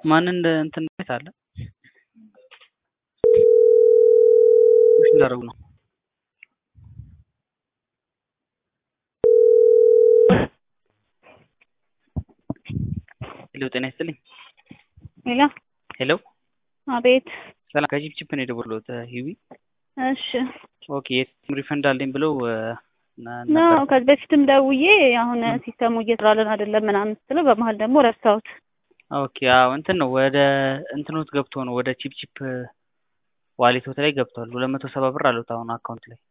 ማን እንደ እንትን ቤት አለ ፑሽ እንዳደረጉ ነው። ሄሎ ጤና ይስጥልኝ። ሄሎ ሄሎ አቤት። ሰላም ከጂፕቺፕ ነው የደወልኩት ሂዊ። እሺ ኦኬ የሲስተም ሪፈንድ አለኝ ብለው ነ- ነው ነበር። ከዚህ በፊትም ደውዬ አሁን ሲስተሙ እየሰራልን አይደለም ምናምን ስትለው በመሀል ደግሞ ረሳሁት። ኦኬ አዎ እንትን ነው ወደ እንትኖት ገብቶ ነው ወደ ቺፕ ቺፕ ዋሌቶት ላይ ገብቷል። ሁለት መቶ ሰባ ብር አሉት አሁን አካውንት ላይ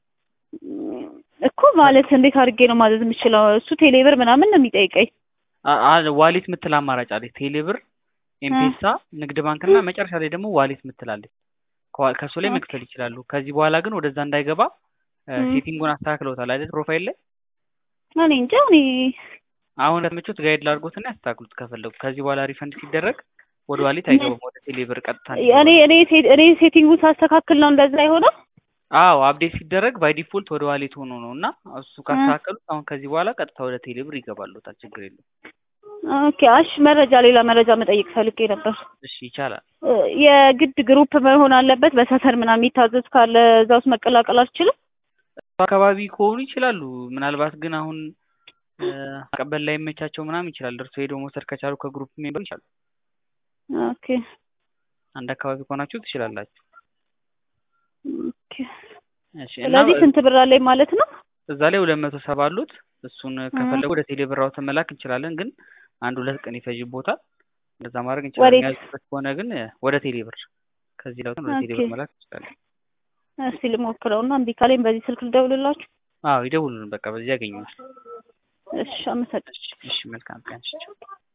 እኮ ማለት እንዴት አድርጌ ነው ማዘዝ የምችለው? እሱ ቴሌብር ምናምን ነው የሚጠይቀኝ። አ- አ- ዋሌት ምትል አማራጭ አለች። ቴሌብር፣ ኤምፔሳ፣ ንግድ ባንክ እና መጨረሻ ላይ ደግሞ ዋሌት ምትላለች። ከዋ- ከእሱ ላይ ኦኬ። መክፈል ይችላሉ። ከዚህ በኋላ ግን ወደዛ እንዳይገባ እ፣ ም። ሴቲንጉን አስተካክለውታል አይደል? ፕሮፋይል ላይ እኔ እንጃ እኔ አሁን ለምቾት ጋይድ ላድርጎትና ያስተካክሉት ከፈለጉ። ከዚህ በኋላ ሪፈንድ ሲደረግ ወደ ዋሌት አይገባም፣ ወደ ቴሌብር ቀጥታ ነው እኔ የሚገባው። እኔ ሴ- እኔ ሴቲንጉን ሳስተካክል ነው እንደዛ የሆነው። አዎ አፕዴት ሲደረግ ባይ ዲፎልት ወደ ዋሌት ሆኖ ነው እና እሱ ካስተካከሉት አሁን ከዚህ በኋላ ቀጥታ ወደ ቴሌብር ይገባሉታል። ችግር የለም። ኦኬ አሽ መረጃ ሌላ መረጃ መጠየቅ ፈልጌ ነበር። እሺ ይቻላል። እ፣ የግድ ግሩፕ መሆን አለበት። በሰፈር ምናምን የሚታዘዝ ካለ እዛ ውስጥ መቀላቀል አልችልም። አካባቢ ከሆኑ ይችላሉ። ምናልባት ግን አሁን እ፣ መቀበል ላይ መቻቸው ምናምን ይችላል። ደርሶ ሄዶ መውሰድ ከቻሉ ከግሩፕ ሜምበር ይችላሉ። ኦኬ አንድ አካባቢ ከሆናችሁ ትችላላችሁ። ኦኬ። እሺ እና ስለዚህ ስንት ብር አለኝ ማለት ነው? እዛ ላይ ሁለት መቶ ሰባ አሉት። እሱን ከፈለጉ ወደ ቴሌብር አውጥተን መላክ እንችላለን። ግን አንድ ሁለት ቀን ይፈጅቦታል። እንደዛ ማድረግ እንችላለን። ወዴት? የሚያዙበት ከሆነ ግን እ፣ ወደ ቴሌብር ከዚህ ላይ ወደ ኦኬ። ቴሌብር መላክ እንችላለን። እስቲ ልሞክረውና እምቢ ካለኝ በዚህ ስልክ ልደውልላችሁ። አዎ ይደውሉን። በቃ በዚህ ያገኙናል። እሺ አመሰግናለሁ። እሺ እሺ፣ መልካም ቀን። እሺ ቻው።